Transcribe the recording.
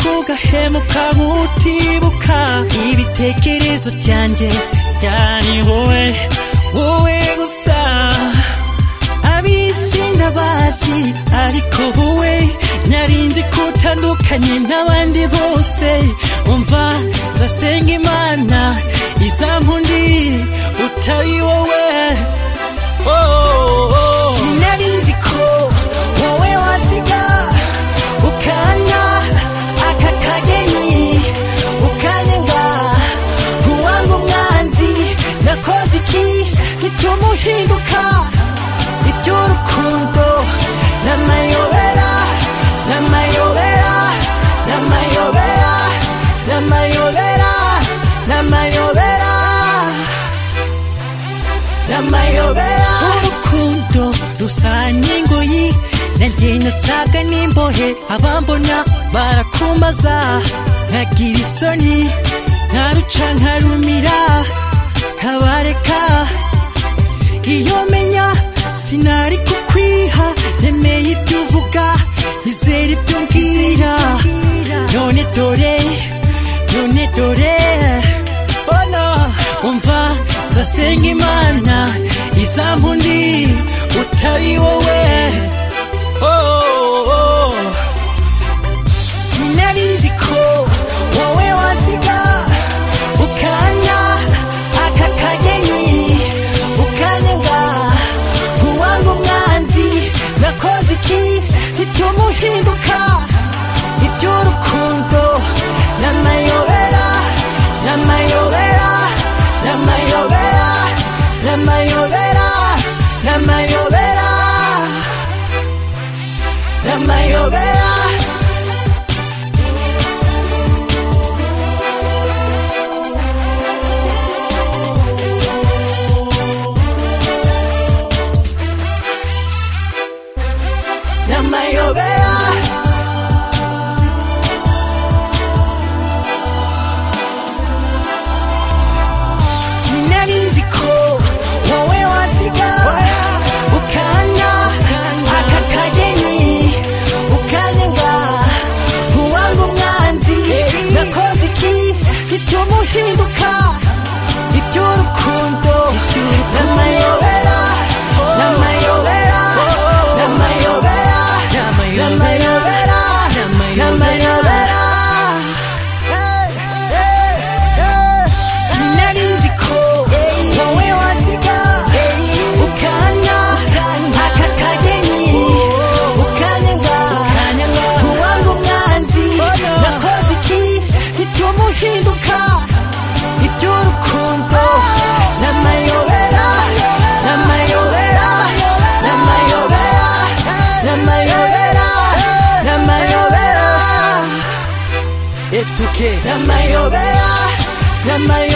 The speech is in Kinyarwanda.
ugahemuka utibuka ibitekerezo byanjye byari wowe wowe gusa ab'isi ndabazi ariko wowe narinzi ko utandukanye n'abandi bose umva nzasenga imana izampundi utari wowe oh, oh, oh. sinarinzi ko wowe watsiga ukanya aka kageni ukanenga ntuwanga umwanzi nakoze iki gituma uhinduka iby'urukundo n'amayobera n'amayobera n'amayobera n'amayobera n'amayobera n'amayobera urukundo rusa n'ingoyi nanjye nasaga n'imbohe abambona barakumbaza nkagira isoni nkaruca nkarumira nkabareka iyo menya sinari kukwiha nemeye ibyo uvuga nizere ibyo mbwira none dore none dore bona umva nzasenga imana izampundi utari wowe oh, oh, oh. sinarinzi ko wowe wansiga ukanya aka kageni ukanyenga ntuwanga umwanzi nakoze iki gituma uhinduka iby'urukundo n'amayobera n'amayobera n'amayobera n'amayobera n'amayobera n'amayobera n'amayobera sinarinzi ko wowe wansiga ukanya aka kageni ukanyenga ntuwanga umwanzi nakoze iki gituma uhinduka iby'urukundo n'amayobera n'amayobera n'amayobera n'amayobera n'amayobera sinarinzi ko wowe wansiga ukanya aka kageni ukanyenga ntuwanga umwanzi nakoze iki gituma uhinduka iby'urukundo n'amayobera n'amayobera n'amayobera n'amayobera n'amayobera F2K n'amayobera n'amayobera